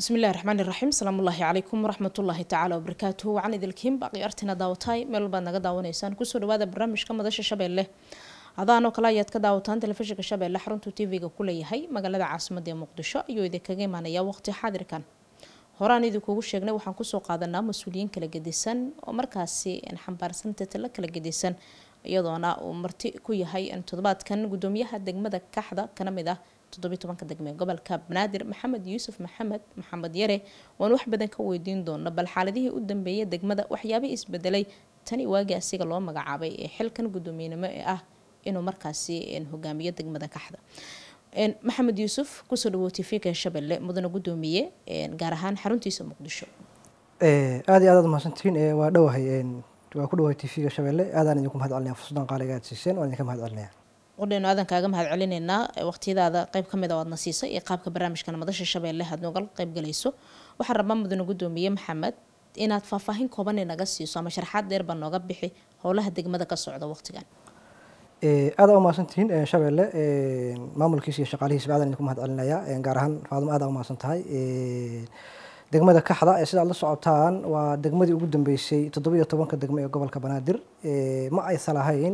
bismi illahi raxmaani raxiim asalaamu ullaahi calaykum waraxmatullaahi tacaala wabarakaatuhu wacan idilkiin baaqi artina daawataay meel walbaad naga daawanaysaan kusoo dhawaada barnaamijka madasha shabeelle hadaanoo kale ayaad ka daawataan telefishinka shabeelle xaruntuu tv-ga ku leeyahay magaalada caasimada ee muqdisho ayuu idinkaga imaanaya waqti xaadirkan horaan idinkuugu sheegnay waxaan kusoo qaadanaa mas-uuliyiin kala gedisan oo markaasi xambaarsan tatalo kala gedisan iyadoona uu marti ku yahay toddobaadkan gudoomiyaha degmada kaxda kana mid ah toddobiy tobanka degme gobolka banaadir maxamed yuusuf maxamed maxamed yare waan wax badan ka weydiin doona bal xaaladihii u dambeeyay degmada waxyaabihii isbedelay tani waagii asiga loo magacaabay ee xilkan gudoomiyenimo ee ah inuu markaasi hogaamiyo degmada kaxda maxamed yuusuf kusoo dhawow tvka shabeelle mudane gudoomiye gaar ahaan xaruntiisa muqdisho aada iyo aad aad mahadsantihiin waa dhowahay waa ku dhawahay tvga shabeelle aadaan idinku mahad celinaya fursadan qaaliga aad siiseen waan idinka mahad celinaya qudhaynu aadan kaaga mahad celinaynaa waqtiyadaada qeyb kamid a waadna siisay iyo qaabka barnaamijkan madasha shabeelle aad noogal qeyb galayso waxaan rabaa mudane gudoomiye maxamed inaad faahfaahin kooban naga siiso ama sharxaad dheerba nooga bixi howlaha degmada ka socda waqtigan aada u mahadsantihiin shabeelle maamulkiisa iyo shaqaalihiisba aadaan idinku mahad celinaya gaar ahaan faadimo aada u mahadsan tahay degmada kaxda ee sidaad la socotaan waa degmadii ugu dambeysay toddoba iyo tobanka degmo ee gobolka banaadir ma aysan lahayn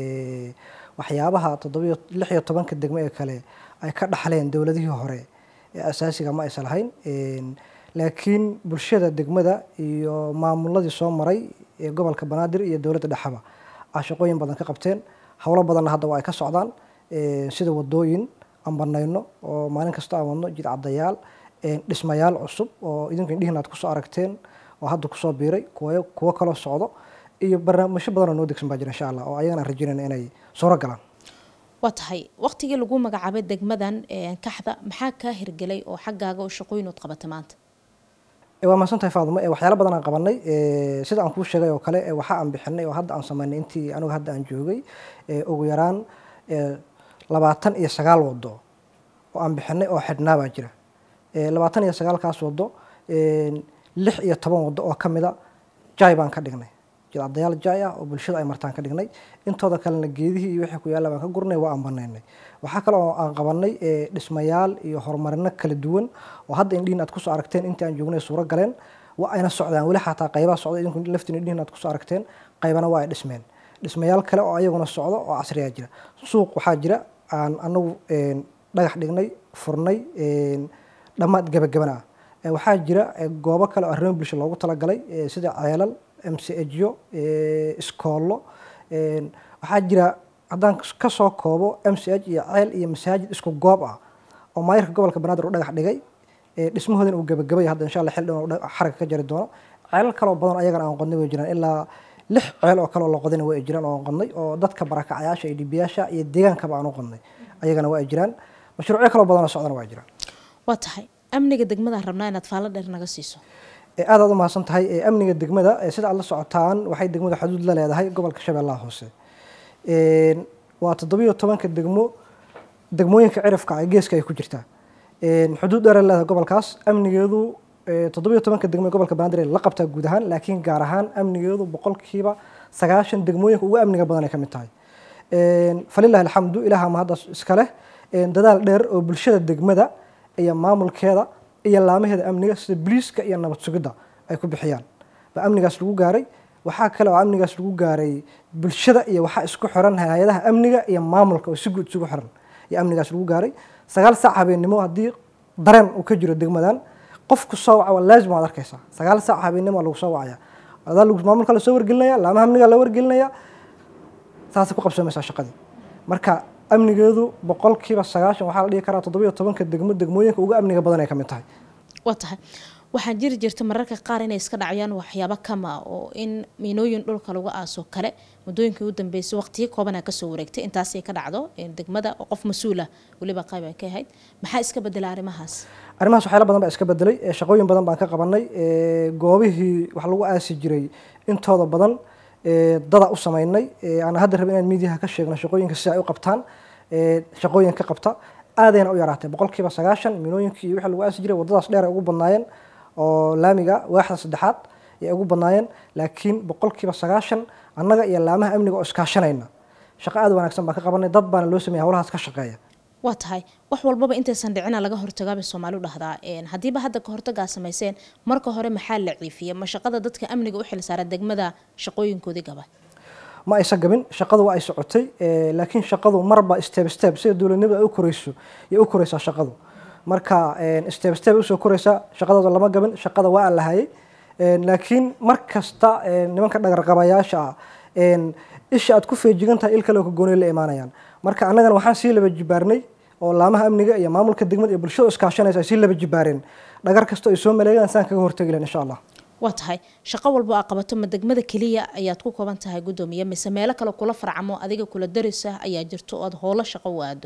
waxyaabaha toddobiyo lix iyo tobanka degmo ee kale ay ka dhaxleen dowladihii hore ee asaasiga ma aysan lahayn laakiin bulshada degmada iyo maamuladii soo maray ee gobolka banaadir iyo dowladda dhexaba a shaqooyin badan ka qabteen howlo badanna hadda waa ay ka socdaan sida wadooyin aan banayno oo maalin kasta aan wadno jid cadayaal dhismayaal cusub oo idinku indhihiin aad kusoo aragteen oo hadda kusoo biiray kuwa kuwo kaloo socdo iyo barnaamijyo badanoo noo degsan baa jira insha allah oo ayagana rajaynayna inay suuro galaan waa tahay waqtigii lagu magacaabay degmadan kaxda maxaa kaa hirgelay oo xaggaaga oo shaqooyinood qabata maanta waa mahadsan tahay faadimo waxyaalo badan aan qabanay sida aan kuu sheegay oo kale waxa aan bixinay oo hadda aan sameynay intii anigu hadda aan joogay ugu yaraan labaatan iyo sagaal wado oo aan bixinay oo xidhnaa baa jira labaatan iyo sagaalkaas wado lix iyo toban wado oo kamida jay baan ka dhignay jidcadayaal jay ah oo bulshada ay martaan ka dhignay intooda kalena geedihii iyo wixii ku yaalla baan ka gurnay waa aan banaynay waxaa kale oo aan qabanay dhismayaal iyo horumarino kala duwan oo hadda indhihin aad kusoo aragteen intii aan joognay suuro galeen waa ayna socdaan weli xataa qaybaha socda idinku laftiin indhihin aad kusoo aragteen qaybana waa ay dhismeen dhismayaal kale oo ayaguna socdo oo casriyaa jira suuq waxaa jira aan anagu dhagax dhignay furnay dhammaad gabagabana ah waxaa jira goobo kale oo arrimo bulsho loogu talagalay sida ceelal m c ejo iskoollo waxaa jira haddaan kasoo koobo m c h iyo ceel iyo masaajid isku goob ah oo maayirka gobolka banaadir u dhagax dhigay dhismahoodina uu gabagabay hadda insha allah xil dhan xaraga ka jari doono ceelal kaloo badan ayagana aan qodnay way jiraan ilaa lix ceel oo kale oo la qodina way jiraan oo aan qodnay oo dadka barakacayaasha iyo dhibiyaasha iyo deegaankaba aan u qodnay ayagana waa ay jiraan mashruucyo kaloo badan oo socdana waa jiraan waa tahay amniga degmadaan rabnaa inaad faallo dheer naga siiso aad aad u mahadsan tahay amniga degmada sida aad la socotaan waxay degmada xuduud la leedahay gobolka shabeellaha hoose waa toddobiyo tobanka degmo degmooyinka cirifka ee geeska ay ku jirtaa xuduud dheer leedahay gobolkaas amnigeedu toddobiyo tobanka degmo ee gobolka banaadir la qabtaa guud ahaan laakiin gaar ahaan amnigeedu boqolkiiba sagaashan degmooyinka ugu amniga badan ay ka mid tahay falilahi alxamdu ilaha mahaddaas iska leh dadaal dheer oo bulshada degmada iyo maamulkeeda iyo laamaheeda amniga sida boliiska iyo nabad sugidda ay ku bixiyaan baa amnigaas lagu gaaray waxaa kale oo amnigaas lagu gaaray bulshada iyo waxaa isku xiran hay-adaha amniga iyo maamulka oo si guud isugu xiran iyo amnigaas lagu gaaray sagaal saac habeennimo haddii dareen uu ka jiro degmadan qofku soo waca waa laazim waad arkaysaa sagaal saac habeennimo lagu soo wacaya adaa maamulka lasoo wargelinaya laamaha amniga la wargelinaya saasay ku qabsamaysaa shaqadii marka amnigeedu boqolkiiba sagaashan waxaa la dhihi karaa toddobiyo tobanka degmo degmooyinka ugu amniga badan ay ka mid tahay waa tahay waxaa jiri jirta mararka qaar inay iska dhacayaan waxyaabo kama oo in miinooyin dhulka lagu aaso kale muddooyinkii u dambeysay waqtiyo koobanaa kasoo wareegtay intaasay ka dhacdo degmada oo qof mas-uula weliba qayb ay ka ahayd maxaa iska bedela arrimahaas arrimahaas waxyaala badan baa iska bedelay shaqooyin badan baan ka qabanay goobihii wax lagu aasi jiray intooda badan dada u sameynay aan hadda rabin inaan miidiyaha ka sheegno shaqooyinka sida ay u qabtaan shaqooyin ka qabta aadayna u yaraatay boqolkiiba sagaashan minooyinkii iyo wixii lagu aasi jiray waddadaas dheer ay ugu badnaayeen oo laamiga waaxda saddexaad ay ugu badnaayeen laakiin boqolkiiba sagaashan annaga iyo laamaha amniga oo iskaashanayna shaqo aad wanaagsan baan ka qabanay dad baana loo sameeyay howlahaas ka shaqeeya waa tahay wax walbaba intaysan dhicina laga hortagaabay soomaali u dhahdaa haddiiba hadda ka hortagaa samayseen marka hore maxaa la ciifiyey ma shaqada dadka amniga u xilsaara degmada shaqooyinkoodii gaba ma aysan gabin shaqadu waa ay socotay laakiin shaqadu marba step step sida dowladnimadu ay u koreyso yay u koreysaa shaqadu marka step step usoo koreysaa shaqadooda lama gabin shaqada waa aan lahayay laakiin mar kasta nimanka dhagarqabayaasha ah isha aad ku feejigan tahay il kale oo ka gooniya la imaanayaan marka annagana waxaan sii laba jibaarnay oo laamaha amniga iyo maamulka degmada iyo bulshada iskaashanaysa ay sii laba jibaareen dhagar kasta ay soo maleegaan saan kaga hortagi lahayn insha allah waa tahay shaqo walba aa qabato ma degmada keliya ayaad ku kooban tahay guddoomiye mise meelo kale kula farcamo adiga kula darisa ayaa jirto oo aad howlo shaqo u aado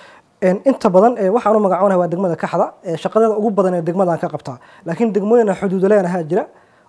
inta badan waxaan u magacoonahay waa degmada kaxda shaqadeeda ugu badan ee degmadaan ka qabtaa laakiin degmooyina xuduudo leenahaa jira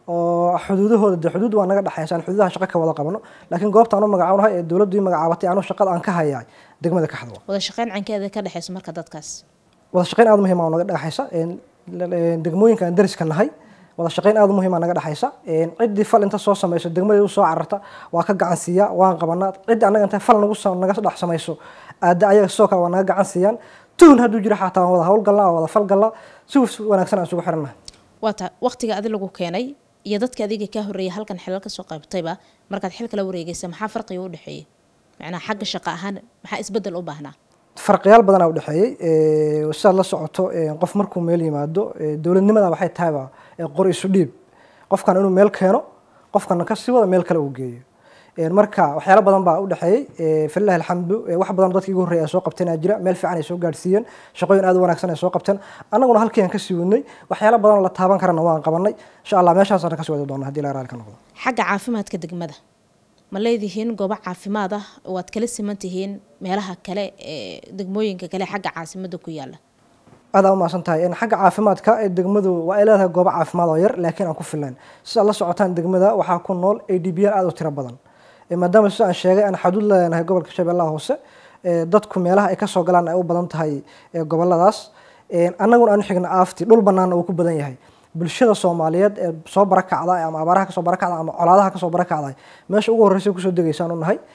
oo xuduudahooda de xuduud waa naga dhexaysaan xuduudaha shaqo ka wada qabano laakiin goobtaan u magacoonahay ee dowladdu ii magacaabatay anuu shaqada aan ka hayaa degmada kaxda wada shaqeyn cankeeda ka dhexeysa marka dadkaas wada shaqeyn aada muhiim naga dhexaysa degmooyinka aan dariska nahay wada shaqeyn aada muhiima naga dhexaysa ciddii fal inta soo samayso degmadii usoo cararta waa ka gacan siiyaa waan qabanaa ciddii annaga intay fal nagu naga dhex samayso aada ayaga sidoo kale waa naga gacan siiyaan tuhun hadduu jiro xataa waan wada howlgalnaa waan wada falgalnaa si wanaagsan aan isugu xirannahay waa ta waqtiga adi lagu keenay iyo dadka adiga kaa horreeyay halkan xilal kasoo qaybtayba markaad xilka la wareegaysa maxaa farqiga u dhexeeyey macnaha xagga shaqo ahaan maxaa isbedel u baahnaa farqiyaal badanaa u dhexeeyey sidaad la socoto qof markuu meel yimaado dowladnimada waxay tahayba qor isu dhiib qofkan inuu meel keeno qofkana kasii wada meel kale uu geeyo marka waxyaalo badan baa u dhexeeyey falilahi alxamdu wax badan dadkii igu horreeya ay soo qabteen aa jira meel fiican ay soo gaadhsiiyeen shaqooyin aad u wanaagsan ay soo qabteen annaguna halkii aan kasii wadnay waxyaalo badan la taaban karana waan qabanay insha allah meeshaasaan kasii wadi doona hadii la raali ka noqdo xagga caafimaadka degmada ma leedihiin goobo caafimaad ah oo aad kala siman tihiin meelaha kale ee degmooyinka kale xagga caasimada ku yaala aada umaasan tahay xagga caafimaadka degmadu waa ay leedahay goobo caafimaad oo yar laakiin aan ku filayn sidaad la socotaan degmada waxaa ku nool a d b n aada u tiro badan maadaama sida aan sheegay aan xaduud leenahay gobolka shabeellaha hoose dadku meelaha ay kasoo galaan ay u badan tahay goboladaas annaguna aanu xigna aafti dhul banaana uu ku badan yahay bulshada soomaaliyeed ee soo barakacda ama abaaraha kasoo barakacda ama colaadaha kasoo barakacda meesha ugu horreysa kusoo degaysaan u nahay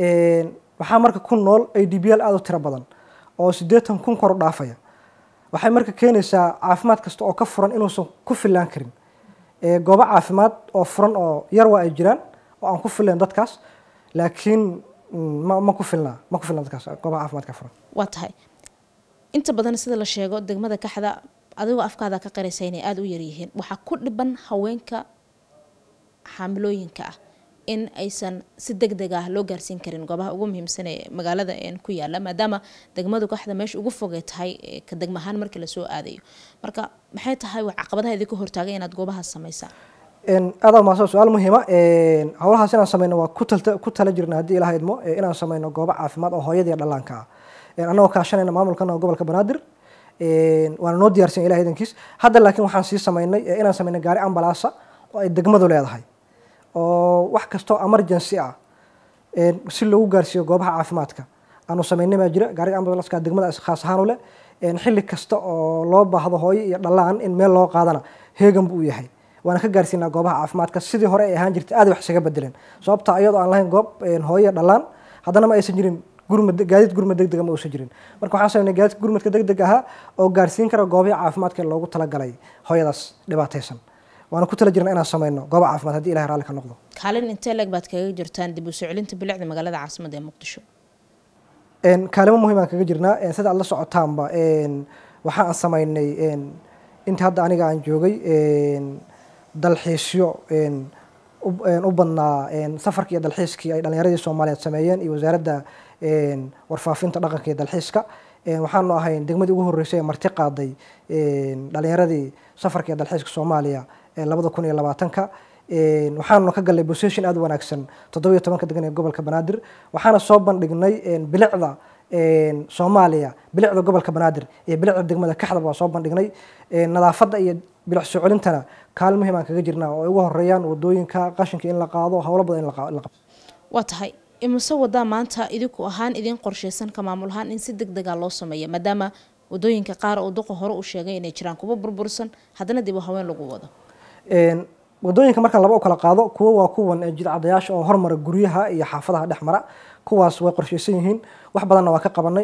waxaa marka ku nool a d b l aada u tiro badan oo siddeetan kun kor u dhaafaya waxay marka keenaysaa caafimaad kasta oo ka furan inuusan ku filaan karin goobo caafimaad oo furan oo yar waa ay jiraan oo aan ku filayn dadkaas laakiin ma ma ku filnaa ma ku filna dadkaas goobaha caafimaadka furan waa tahay inta badan sida la sheego degmada kaxda adigoo afkaada ka qaraysa inay aada u yaryihiin waxaa ku dhiban haweenka xaamilooyinka ah in aysan si deg deg ah loo gaarsiin karin goobaha ugu muhiimsan ee magaalada ku yaala maadaama degmadu kaxda meesha ugu fogay tahay ka degmahaan markii lasoo aadayo marka maxay tahay caqabadaha idinka hortaagay inaad goobahaas samaysaan aada maasa su-aal muhiima howlahaas inaan sameyno waa ku tala jirna haddii ilaha idmo inaan sameyno goobo caafimaad oo hooyada iyo dhallaanka ah annagoo kaashanayna maamulkana gobolka banaadir waana noo diyaarsan ilaha idankiis hadda laakiin waxaan sii sameynay inaan sameyno gaari ambalaasa oo ay degmadu leedahay oo wax kastoo emergency ah si loogu gaarsiiyo goobaha caafimaadka aanu sameynay baa jira gaariga ambulanska degmada khaas ahaan u leh xilli kasta oo loo baahdo hooyo iyo dhallaan in meel loo qaadana heegan buu u yahay waana ka gaarsiinaa goobaha caafimaadka sidii hore ay ahaan jirtay aad wax isaga bedeleen sababta iyadoo aan lahayn goob hooyo dhallaan haddana ma aysan jirin gurmad gaadiid gurmad deg dega ma uusan jirin marka waxaan sameynay gaadiid gurmadka deg deg ahaa oo gaarsiin kara goobihii caafimaadka ee loogu talagalay hooyadaas dhibaataysan waana ku tala jirna inaan sameyno gooba caafimaad haddii ilahay raalli ka noqdo kaalin intee leeg baad kaga jirtaan dib u soo celinta bilicda magaalada caasimada ee muqdisho kaalimo muhiim aan kaga jirnaa sida aad la socotaanba waxa aan sameynay inta hadda aniga aan joogay dalxiisyo u badnaa safarkii iyo dalxiiskii ay dhalinyaradii soomaaliyeed sameeyeen iyo wasaaradda warfaafinta dhaqanka iyo dalxiiska waxaanu ahayn degmadii ugu horreysay ee marti qaaday dhalinyaradii safarka iyo dalxiiska soomaaliya ee labada kun iyo labaatanka waxaanu ka galnay position aada u wanaagsan toddoba iyo tobanka degan ee gobolka banaadir waxaana soo bandhignay bilicda soomaaliya bilicda gobolka banaadir iyo bilicda degmada kaxdaba waa soo bandhignay nadaafadda iyo bilic soo celintana kaalin muhiim aan kaga jirnaa oo ay ugu horeeyaan wadooyinka qashinka in la qaado howlo badan in la qabto waa tahay imise wadaa maanta idinku ahaan idin qorshaysan ka maamul ahaan in si deg dega loo sameeyo maadaama wadooyinka qaar oo duqa hore u sheegay inay jiraan kuwa burbursan haddana dib u haween lagu wado wadooyinka markaan laba u kala qaado kuwa waa kuwan jidcadayaasha oo hormara guryaha iyo xaafadaha dhex mara kuwaas way qorshaysan yihiin wax badanna waa ka qabanay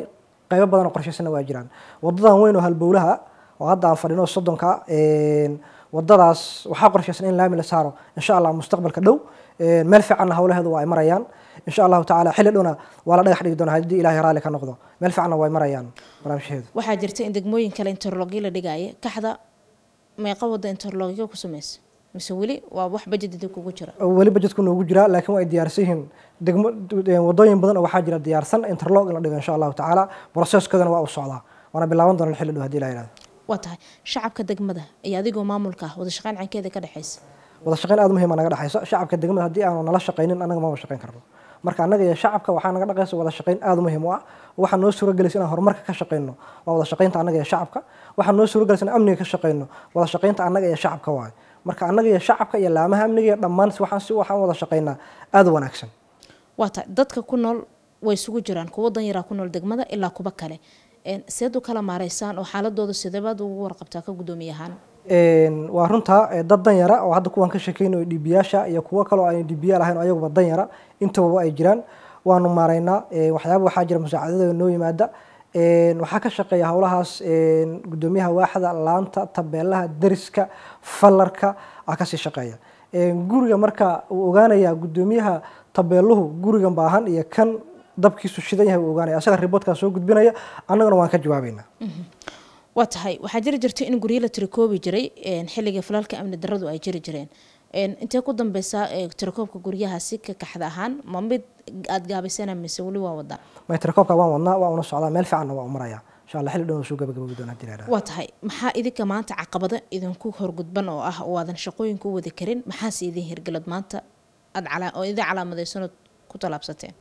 qaybo badan oo qorshaysana waa jiraan wadadan weyn oo halbowlaha oo hadda aan fadhino soddonka wadadaas waxaa qorshaysan in laami la saaro insha allah mustaqbalka dhow meel fiicanna howlaheedu waa ay marayaan insha allahu tacaala xilli dhowna waa la dhagax dhigi doona haddii ilaahay raalli ka noqdo meel fiicanna way marayaan barnaamijyaheedu waxaa jirta in degmooyin kale interlogyo la dhigaayo kaxda meeqa wada interlogyo ku samaysa mise weli waa wax bajedida kugu jira weli bajedku noogu jiraa laakiin waa ay diyaarsan yihiin degmo wadooyin badan oo waxaa jira diyaarsan interlog in la dhigo insha allahu tacaala processkeedana waa u socdaa waana bilaaban doona xilli dhow haddii ilaha yihahdo waa tahay shacabka degmada iyo adigoo maamulka ah wada shaqeyn cankeeda ka dhexaysa wada shaqeyn aada muhiima naga dhexayso shacabka degmada haddii aanu nala shaqaynin annaga maba shaqeyn karno marka annaga iyo shacabka waxaa naga dhaqaysa wada shaqeyn aada muhiim u ah waxaa noo suuragelaysa inaan horumarka ka shaqeyno waa wada shaqeynta annaga iyo shacabka waxaa noo suuragelaysa inaan amniga ka shaqeyno wada shaqeynta annaga iyo shacabka waaye marka annaga iyo shacabka iyo laamaha amniga iyo dhammaan waxaan si waxaan wada shaqeynaa aada u wanaagsan waa tahay dadka ku nool way isugu jiraan kuwa danyaraa ku nool degmada ilaa kuwa kale seed u kala maareysaan oo xaaladooda sideebaad ugu warqabtaa ka guddoomiye ahaan waa runtaa dad danyara oo hadda kuwaan ka sheekeynayo dhibiyaasha iyo kuwo kaloo aan dhibiya lahayn oo ayaguba danyara intaba ay jiraan waanu maaraynaa waxyaaba waxaa jira musaacadada noo yimaada waxaa ka shaqeeya howlahaas guddoomiyaha waaxda laanta tabeelaha deriska fallarka aa kasii shaqeeya guriga marka uu ogaanayaa guddoomiyaha tabeeluhu gurigan baahan iyo kan dabkiisu shidan yahay uu ogaanaya asaga riboodkaa soo gudbinaya annaguna waan ka jawaabeynaa waa tahay waxaa jiri jirta in guryo la tirikoobi jiray xilliga falaalka amni daradu ay jiri jireen intee ku dambeysaa tirakoobka guryahaasi ka kaxda ahaan ma mid aada gaabaysana mise weli waa wadaa may tirakoobka waan wadnaa waa una socdaa meel fiicanna waa u maraya insha allah xilli dhow soo gabagabogi doona hadii la waa tahay maxaa idinka maanta caqabado idinku horgudban oo ah oo aadan shaqooyinka u wadi karin maxaase idin hirgelad maanta aad oo idin calaamadeysanoo ku tallaabsateen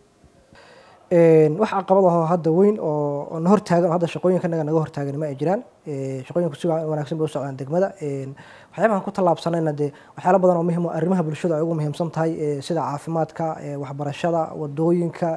wax caqabad ahoo hadda weyn oo na hortaagan oo hadda shaqooyinkanaga naga hortaagan ma ay jiraan shaqooyinku si wanaagsan bay u socdaan degmada waxyaabahan ku tallaabsanayna dee waxyaala badan oo muhiim oo arrimaha bulshada ay ugu muhiimsan tahay sida caafimaadka waxbarashada wadooyinka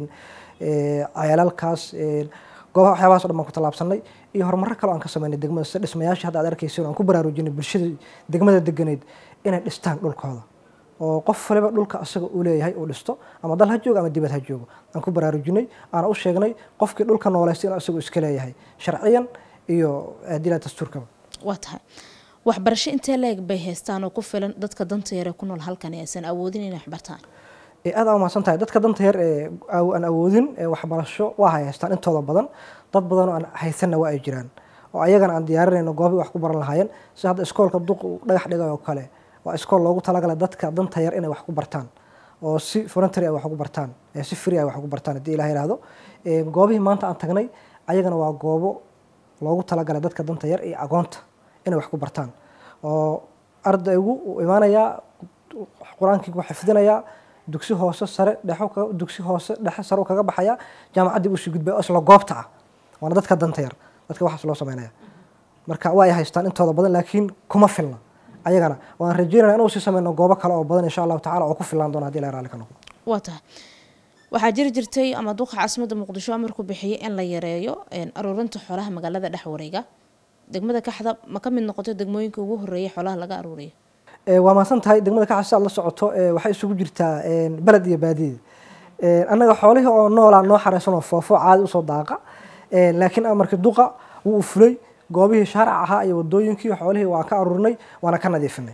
ceelalkaas goobaha waxyaabahaas o dhan baan ku tallaabsanay iyo horumarro kale aan ka sameynay degmada sida dhismayaashii hadda aad arkaysa aan ku baraarujinay bulshada degmada deganeed inay dhistaan dhulkooda oo qof waliba dhulka asaga uu leeyahay uu dhisto ama dal ha joogo ama dibad ha joogo aan ku baraarujinay aana u sheegnay qofkii dhulka nooleystay inuu asagu iska leeyahay sharciyan iyo dila dastuurkaba waa tahay waxbarasho intee leeg bay haystaan oo ku filan dadka danta yar ee ku nool halkan ee aysan awoodin inay waxbartaan aada aa umahadsan tahay dadka danta yar ee aan awoodin waxbarasho waa hay haystaan intooda badan dad badan oo aan haysanna waa ay jiraan oo ayagana aan diyaarinayno goobii wax ku baran lahaayeen si hadda iskoolka duq dhagax dhigay oo kale waa iskool loogu talagalay dadka danta yar inay wax ku bartaan oo si voluntary ay wax ugu bartaan si free ay wax ugu bartaan haddii ilaha yihahdo goobihii maanta aan tagnay ayagana waa goobo loogu talagalay dadka danta yar iyo agoonta inay wax ku bartaan oo ardaygu uu imaanayaa qur-aankii ku xifdinayaa dugsi hoose sare dhexo dugsi hoose dhexe sare kaga baxaya jaamacaddii usii gudbaya oo isla goobta ah waana dadka danta yar dadka waxaas loo sameynaya marka waa ay haystaan intooda badan laakiin kuma filna ayagana waan rajeynaya inuu sii sameyno goobo kale oo badan insha allahu tacala oo ku filaan doona hadii la raalli ka noqdo waa tahay waxaa jiri jirtay ama duqa caasimadda muqdisho amarku bixiyay in la yareeyo aruurinta xoolaha magaalada dhex wareega degmada kaxda ma ka mid noqoto degmooyinka ugu horeeya xoolaha laga aruuriyo waa mahadsan tahay degmada kaxda si aad la socoto waxay isugu jirtaa beled iyo baadiye annaga xoolihii oo noolaa noo xareysan oo foofo caadi usoo daaqa laakiin amarkii duqa wuu fulay goobihii shaaric ahaa iyo wadooyinkii xoolihii waan ka aruurinay waana ka nadiifinay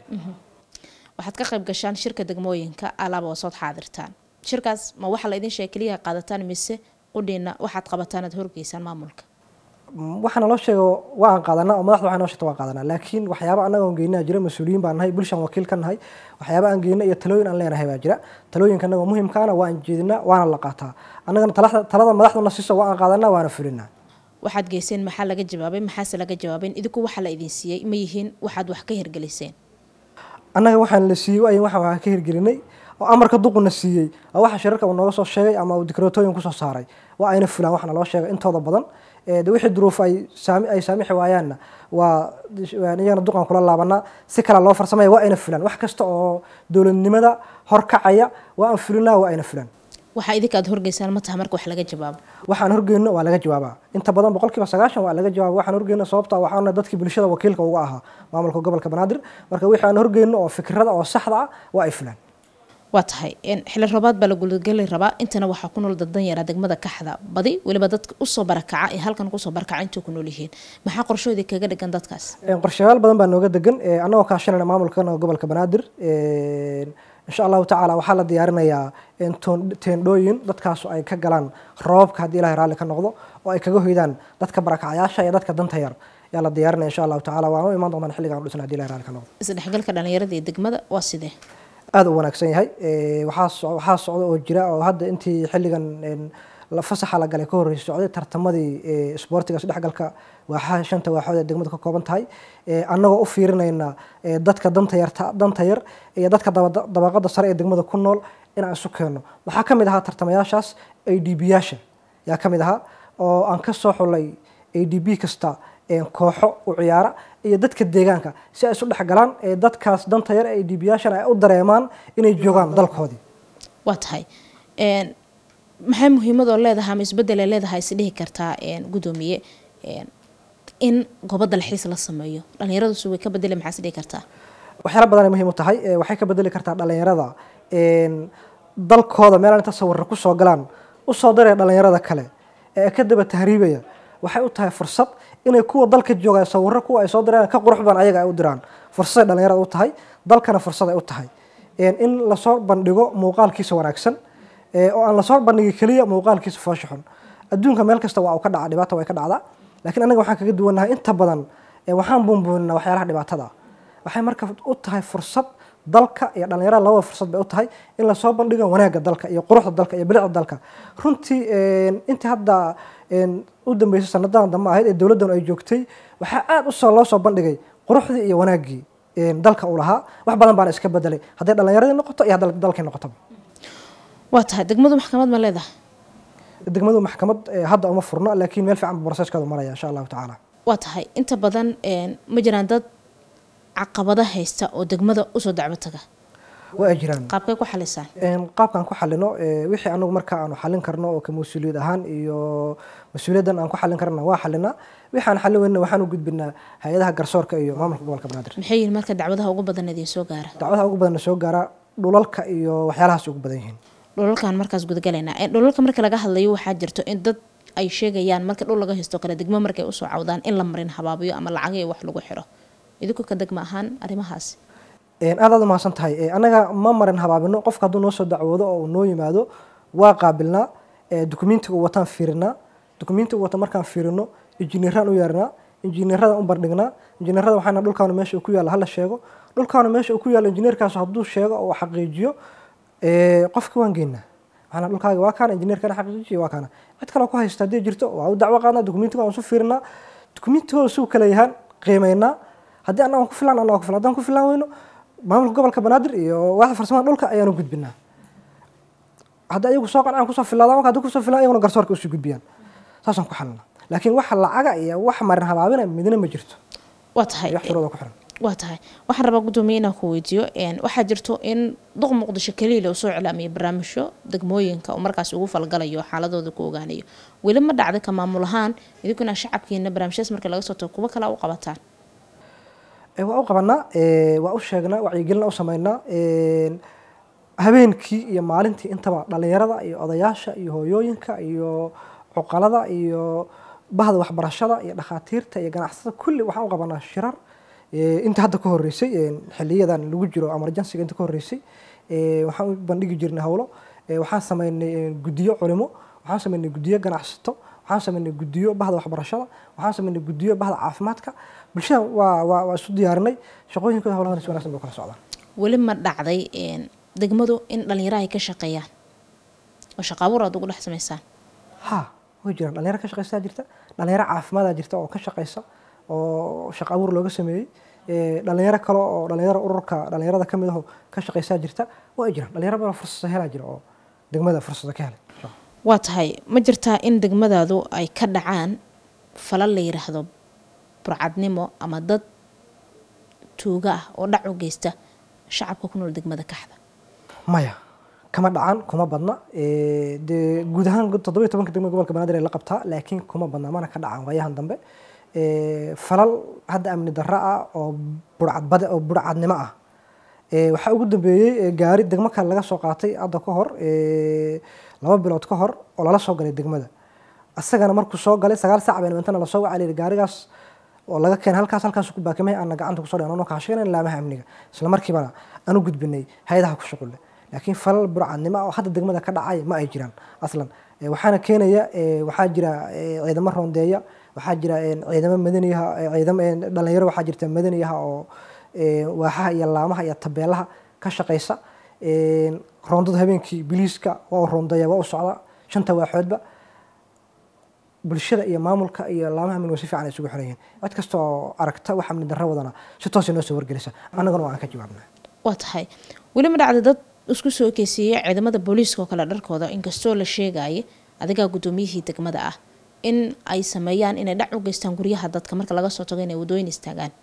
waxaad ka qayb gashaan shirka degmooyinka alaaba oo sood xaadirtaan shirkaas ma waxa la idin sheega keliya qaadataan mise qudhiina waxaad qabataan aad horgeysaan maamulka waxaana loo sheego waan qaadanaa oo madaxda waxay noo sheegta waan qaadanaa laakiin waxyaaba annaga aan geynaa jira mas-uuliyiin baan nahay bulshaan wakiil ka nahay waxyaaba aan geyna iyo talooyin aan leenahay baa jira talooyinka annaga muhiimkaana waan jeedinaa waana la qaataa annagana talada madaxdana siiso waan qaadanaa waana fulinaa waxaad geyseen maxaa laga jawaabay maxaase laga jawaabeen idinku waxa la idin siiyey ma yihiin waxaad wax ka hirgeliseen annaga waxaan la siiyey waayin waxaan wax ka hirgelinay oo amarka duquna siiyey oo waxa shirarka uu nooga soo sheegay ama uu dikrootooyin kusoo saaray waa ayna fulaan waxna loo sheegay intooda badan de wixii duruuf ay saami ay saamixi waayaanna waa iyagana duqan kula laabanaa si kale loo farsamaya waa ayna fulaan wax kasta oo dowladnimada horkacaya waa aan fulinaa waa ayna fulaan waxaa idinka aad horgeysaan ma taha marka wax laga jawaabo waxaan horgeyno waa laga jawaabaa inta badan boqolkiiba sagaashan waa laga jawaaba waxaan horgeyno sababta waxaana dadkii bulshada wakiilka uga ahaa maamulka gobolka banaadir marka wixii aan horgeyno oo fikrada oo saxda ah waa ay fulaan waa tahay xili roobaad baa la gulageli rabaa intana waxaa ku nool dadan yaraa degmada kaxda badi weliba dadka usoo barakaca ee halkan kusoo barakaca intay ku nool yihiin maxaa qorshoodii kaga dhigan dadkaas qorshayaal badan baa nooga degan annagoo kaashanayna maamulkan gobolka banaadir insha allahu tacaala waxaa la diyaarinayaa teendhooyin dadkaasu ay ka galaan roobabka haddii ilahay raalli ka noqdo oo ay kaga hoydaan dadka barakacayaasha iyo dadka danta yar yaa la diyaarinaya insha allahu tacala waan u imaan doontaan xilligan u dhisna hadii ilahay raalli ka noqdo isdhexgalka dhalinyarada iyo degmada waa sidee aada u wanaagsan yahay waxaa waxaa socda oo jira oo hadda intii xilligan fasaxa la galay ka horreysay socday tartamadii isboortiga isdhexgalka waaxaha shanta waaxood ee degmadu ka kooban tahay annagoo u fiirinayna dadka danta yarta danta yar iyo dadka dabaqada sare ee degmada ku nool inaan isu keenno waxaa ka mid ahaa tartamayaashaas a d b yaasha yaa ka mid ahaa oo aan ka soo xulay a d b kasta kooxo u ciyaara iyo dadka deegaanka si ay isu dhexgalaan dadkaas danta yar a d b yaashana ay u dareemaan inay joogaan dalkoodii waa tahay maxay muhiimadoo leedahay ama isbedele leedahay is dhihi kartaa gudoomiye in goobo dalxiis la sameeyo dhalinyaradusu way ka bedeli maxaa is dhihi kartaa waxyaala badanay muhiim u tahay waxay ka bedeli kartaa dhalinyarada dalkooda meelaan inta sawirra kusoo galaan usoo daraya dhalinyarada kale ee ka daba tahriibaya waxay u tahay fursad inay kuwa dalka jooga sawirro kuwa ay soo diraan ka qurux badan ayaga ay u diraan fursaday dhalinyarada u tahay dalkana fursad ay u tahay in lasoo bandhigo muuqaalkiisa wanaagsan oo aan lasoo bandhigi keliya muuqaalkiisa foosha xun adduunka meel kasta waa uu ka dhaca dhibaata way ka dhacdaa laakiin anaga waxaan kaga duwannahay inta badan waxaan buunbuuninaa waxyaalaha dhibaatada waxay marka u tahay fursad dalka iyo dhalinyarada labada fursad bay u tahay in lasoo bandhigo wanaagga dalka iyo quruxda dalka iyo bilicda dalka runtii intii hadda u dambeysay sanadadan dambe ahayd ee dowladdan ay joogtay waxaa aada usoo loo soo bandhigay quruxdii iyo wanaaggii dalka uu lahaa wax badan baana iska bedelay hadday dhalinyaradii noqoto iyo hadday dalkii noqotaba waa tahay degmadu maxkamad ma leedahay degmadu maxkamad hadda uma furno laakiin meel fiican broseeskeedu maraya insha allahu tacaala waa tahay inta badan ma jiraan dad caqabado haysta oo degmada usoo dacwo taga waa ay jiraan qaabkay ku xalisaan qaabkaan ku xalino wixii anagu marka aanu xalin karno oo ka mas-uuliyad ahaan iyo mas-uuliyaddan aan ku xalin karna waa xalinaa wixii aan xalin weyna waxaan u gudbinaa hay-adaha garsoorka iyo maamulka gobolka banaadir maxay yihiin marka dacwadaha ugu badan idin soo gaara dacwadaha ugu badanna soo gaara dhulalka iyo waxyaalahaas ugu badan yihiin dhulalkan markaas gudagalaynaa dhulalka marka laga hadlayo waxaa jirto in dad ay sheegayaan marka dhul laga haysto kale degmo markay usoo cawdaan in la marin habaabiyo ama lacagii wax lagu xiro idinku ka degma ahaan arrimahaas aad aad umahadsan tahay annaga ma marin habaabino qofka hadduu noo soo dacwoodo oo uu noo yimaado waa qaabilnaa dukumentiga uu wataan fiirinaa dukumentiga uu wata markaan fiirino injineeraan u yeernaa injineerada u bandhignaa injineerada waxaana dhulkaanu meesha uu ku yaalla hala sheego dhulkaanu meesha uu ku yaalla injineerkaas hadduu sheego oo xaqiijiyo qofka waan geynaa waxaana dhulkaaga waa kaana injineerkana xaqiijiyo waa kaana cid kaloo ku haysta haddii jirto waa u dacwo qaadnaa dukumentiga aan su fiirinaa dukumentigooda suu kala yahaan qiimeynaa haddii annaga ku filan annaga ku filan haddaan ku filan weyno maamulka gobolka banaadir iyo waaxda farsamada dhulka ayaanu gudbinaa haddii ayagu soo qancaan kusoo filaadaan marka haddii kusoo filaan ayaguna garsoorka usii gudbiyaan saasaan ku xalina laakiin wax lacaga iyo wax marin habaabina midna ma jirto waa tahay wax shuruuda ku xiran waa tahay waxaan rabaa guddoomiye inaan ku weydiiyo waxaa jirto in duq muqdisho keliya uu soo iclaamiyay barnaamijyo degmooyinka uu markaas ugu falgalayo xaaladooda ku ogaanayo weli ma dhacday ka maamul ahaan idinkuna shacabkiina barnaamijyadas marka laga soo tago kuwo kale u qabataan waa u qabanaa waa u sheegnaa wacyigelina u sameynaa habeenkii iyo maalintii intaba dhalinyarada iyo odayaasha iyo hooyooyinka iyo cuqalada iyo bahda waxbarashada iyo dhakhaatiirta iyo ganacsatada kulli waxaan u qabanaa shirar inta hadda ka horeysay xiliyadan lagu jiro emergencyga inta ka horeysay waxaan u bandhigi jirnay howlo waxaan sameynay guddiyo culimo waxaan sameynay guddiyo ganacsato waxaan sameynay guddiyo bahda waxbarashada waxaan sameynay guddiyo bahda caafimaadka bulshada waa waa waa isu diyaarinay shaqooyinkooda howlahan si wanaagsan bay kala socdaan weli ma dhacday degmadu in dhalinyaro ay ka shaqeeyaan oo shaqa abuur aad ugu dhex samaysaan ha way jiraan dhalinyaro ka shaqeysaa jirta dhalinyaro caafimaada jirta oo ka shaqeysa oo shaqa abuur looga sameeyey dhalinyaro kale oo dhalinyaro ururka dhalinyarada kamid aho ka shaqeysaa jirta waa ay jiraan dhalinyaro badan fursada helaa jira oo degmada fursada ka helay waa tahay ma jirtaa in degmadaadu ay ka dhacaan falal la yiraahdo burcadnimo ama dad tuuga ah oo dhac u geysta shacabka ku nool degmada kaxda maya kama dhacan kuma badna dee guud ahaan toddoba iyo tobanka degmada gobolka banaadir ay la qabtaa laakiin kuma badna mana ka dhacan waayahan dambe falal hadda amni darro ah oo burcadbade oo burcadnimo ah waxaa ugu dambeeyey gaari degmo kale laga soo qaatay hadda ka hor laba bilood ka hor oo lala soo galay degmada asagana markuu soo galay sagaal saac bayna intana lasoo wacay layidhi gaarigaas oo laga keenay halkaas halkaas ku baakimay aana gacanta kusoo dhigno noo kaashagayn laamaha amniga isla markiibana aan u gudbinay hay-adaha ku shuqulle laakiin falal burcadnimo oo hadda degmada ka dhacay ma ay jiraan aslan waxaana keenaya waxaa jira ciidamo roondeeya waxaa jira ciidamo madaniyaha ciidamo dhalinyaro waxaa jirta madaniyaha oo waaxaha iyo laamaha iyo tabeelaha ka shaqeysa roondada habeenkii biliiska waa u roondeeya waa u socda shanta waaxoodba bulshada iyo maamulka iyo laamaha amniga si fiican ay isugu xiran yihiin cid kasta oo aragta wax amni darro wadana si toosay noo soo wargelisa annagana waa aan ka jawaabnaa waa tahay weli ma dhacda dad isku soo ekeysiiyey ciidamada booliiska oo kale dharkooda inkastoo la sheegaya adigaa guddoomiyihii degmada ah in ay sameeyaan inay dhac u geystaan guryaha dadka marka laga soo tago inay wadooyin istaagaan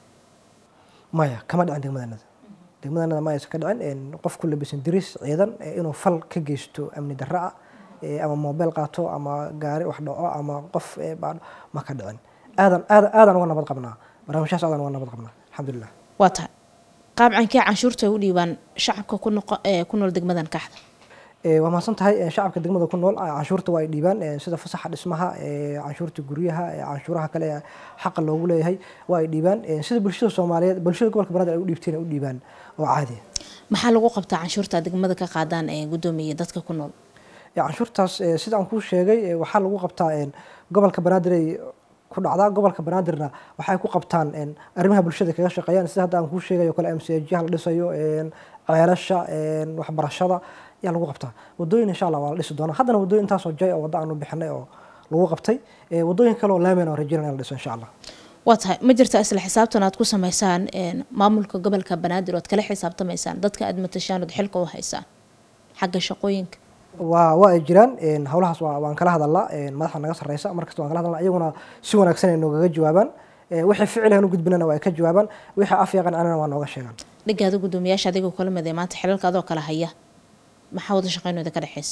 maya kama dhicin degmadanada degmadanada ma aysan ka dhicin qof ku labisan diris ciidan inuu fal ka geysto amni darro ah ama mobile qaato ama gaari wax dhaco ama qof ma ka dhicin aadan aadan aadan uga nabad qabnaa barnaamijyahaas aadan uga nabad qabnaa alxamdulilah waa tahay qaabcankee canshuurta ay u dhiibaan shacabka ku noqo ku nool degmadan kaxda waa mahadsan tahay shacabka degmada ku nool canshuurta waa ay dhiibaan sida fasaxa dhismaha canshuurta guryaha canshuuraha kale ee xaqa loogu leeyahay waa ay dhiibaan sida bulshada soomaaliyeed bulshada gobolka banaadir ay u dhiibteen ay u dhiibaan oo caadi maxaa lagu qabtaa canshuurta degmada ka qaadaan ee guddoomiya dadka ku nool canshuurtaas sida aan kuu sheegay waxaa lagu qabtaa gobolka banaadir ay ku dhacdaa gobolka banaadirna waxay ku qabtaan arrimaha bulshada kaga shaqeeyaan sida hadda aan kuu sheegay oo kale mcjyaha la dhisayo ceelasha waxbarashada ayaa lagu qabtaa wadooyin insha allah waa la dhisi doonaa haddana wadooyin intaasoo jay oo wadda aanu bixinay oo lagu qabtay wadooyin kale oo laamen oo rajeynaya in la dhiso insha allah waa tahay ma jirta isla xisaabtan aad ku sameysaan maamulka gobolka banaadir ood kala xisaabtamaysaan dadka aad matashaan ood xilka u haysaan xagga shaqooyinka waa waa ay jiraan howlahaas waa waan kala hadalnaa madaxda naga sarreysa markasta waan kala hadalnaa iyaguna si wanaagsan ay noogaga jawaabaan wixii ficilhan u gudbinana waa ay ka jawaabaan wixii af yaqan anana waa nooga sheegaan dhigaada guddoomiyaasha adigoo kala mid ee maanta xilalka adoo kala haya maxaa wada shaqeynooda ka dhexeysa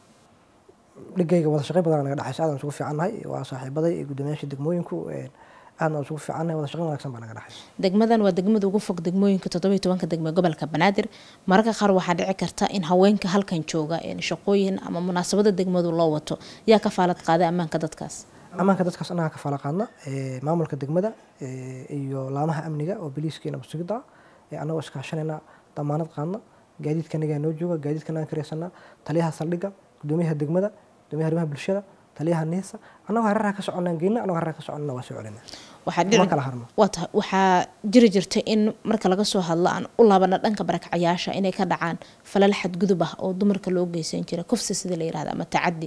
dhigayga wada shaqeyn badan naga dhexeysa aadaan isugu fiicannahay waa saaxiibaday guddoomiyaasha degmooyinku aadna isugu fiicannahay wada shaqeyn wanaagsan baa naga dhexeysa degmadan waa degmada ugu fog degmooyinka toddobiyo tobanka degme gobolka banaadir mararka qaar waxaa dhici karta in haweenka halkan jooga shaqooyin ama munaasabada degmadu loo wato yaa ka faalad qaaday ammaanka dadkaas ammaanka dadkaas annaga ka faala qaadna maamulka degmada iyo laamaha amniga oo biliiska iyo nabadsugidaa annagoo iskaashanayna damaanad qaadna gaadiidka anagaa noo jooga gaadiidka anaga kareysanaa taliyaha saldhigga guddoomiyaha degmada guddoomiyaha arrimaha bulshada taliyaha niisa annagoo hareeraha ka soconnaan geyna annagoo hareeraha ka soconnana waa soo celina waxaa dhici kala harno waa tahay waxaa jiri jirta in marka laga soo hadlo aan u laabana dhanka barakacayaasha inay ka dhacaan falal xadgudub ah oo dumarka loo geysan jira kufsi sida la yirahda ama tacadi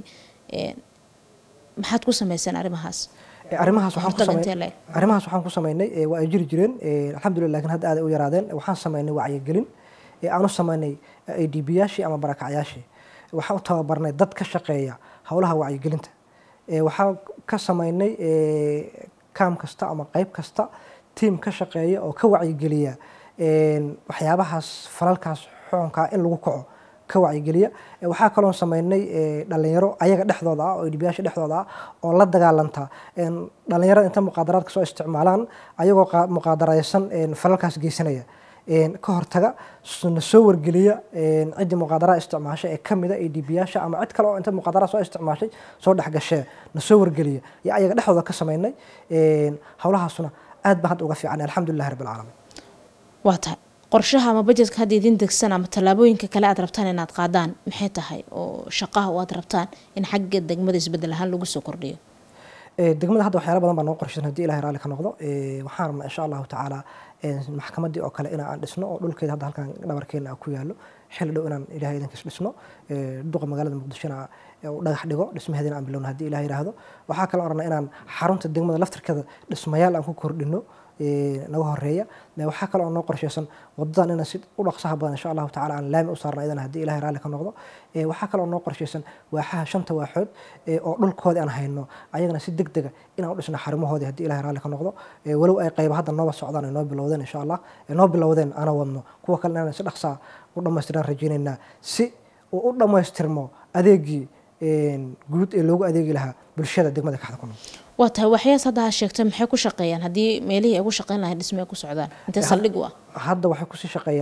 maxaad ku sameyseen arrimahaas arrimahaas waxaan ku Hortaga samey- intee le'eg? arrimahaas waxaan ku sameynay ee, waa ay jiri jireen ee, alxamdulillah laakiin hadda aad ay u yaraadeen waxaan sameynay wacyigelin ee, aan u sameynay a d b yaashii ama barakacyaashii waxaan u tababarnay dad ka shaqeeya howlaha wacyigelinta ee, waxaan ka sameynay ee, kaam kasta ama qayb kasta tiim ka shaqeeya oo ka wacyigeliya een, waxyaabahaas falalkaas xukunkaa in lagu kaco ka wacyigeliya Ee, waxaa kaloo sameynay ee, dhalinyaro ayaga dhexdooda ah oo edbiyaasha dhexdooda ah oo la dagaalanta een, dhalinyarada inta muqaadaraadka soo isticmaalaan ayagoo qa- muqaadaraysan een, falalkaas geysanaya een, ka hortaga s- na soo wargeliya een, ciddii muqaadaraad isticmaashay ee kamida edbiyaasha ama cid kale oo inta muqaadaraad soo isticmaashay soo dhexgashee na soo wargeliya iyo ayaga dhexdooda ka sameynay een, howlahaasuna aad baan hadda uga fiican alxamdulilahi rabbi alcaalamiin waa tahay qorshaha ama bajetka hadda idin degsan ama tallaabooyinka kale aad rabtaan inaad qaadaan maxay tahay oo shaqaha oo aad rabtaan in xagga degmada isbedel ahaan lagu soo kordhiyo Ee, degmada hadda waxyaala badan baa noo qorshaysan haddii ilahay raalli ka noqdo Ee, waxaan rabnaa insha allahu tacaala ee, maxkamaddii oo kale inaan dhisno oo dhulkeeda hadda halkan dhabarkeena ku yaallo xilli dhow inaan ilahay idankiis dhisno Ee, duqa magaalada muqdishona ee, uu dhagax dhigo dhismaheedina aan bilowno haddii ilahay yidhaahdo waxaa kale oo rabnaa inaan xarunta degmada laftirkeeda dhismayaal aan ku kordhino ee, naga horeeya Ee, waxaa kale oo noo qorshaysan wadadan inaan si u dhaqsaha badan insha allahu tacaala aan laami u saarna iyadana haddii ilahay raalli ka noqdo Ee, waxaa kale oo noo qorshaysan waaxaha shanta waaxood ee, oo dhulkoodii aan hayno ayagana si deg dega inaan u dhisno xarumahoodii haddii ilahay raalli ka noqdo Ee, walow ay qayba hadda nooba socdaan ay noo bilowdeen insha allah Ee, noo bilowdeen ana wadno kuwa kale inaan si dhaqsaa u dhammaystiraan rajaynaynaa si uu u dhammaystirmo adeegii een, guud ee loogu adeegi lahaa bulshada degmada kaxda ku nool waa tahay waxyaas hadda ha sheegtay maxay ku shaqeeyaan haddii meelihii ay ku shaqeyn lahayd dhisme ay ku socdaan intee saldhig u ah hadda waxay kusii shaqeeyaan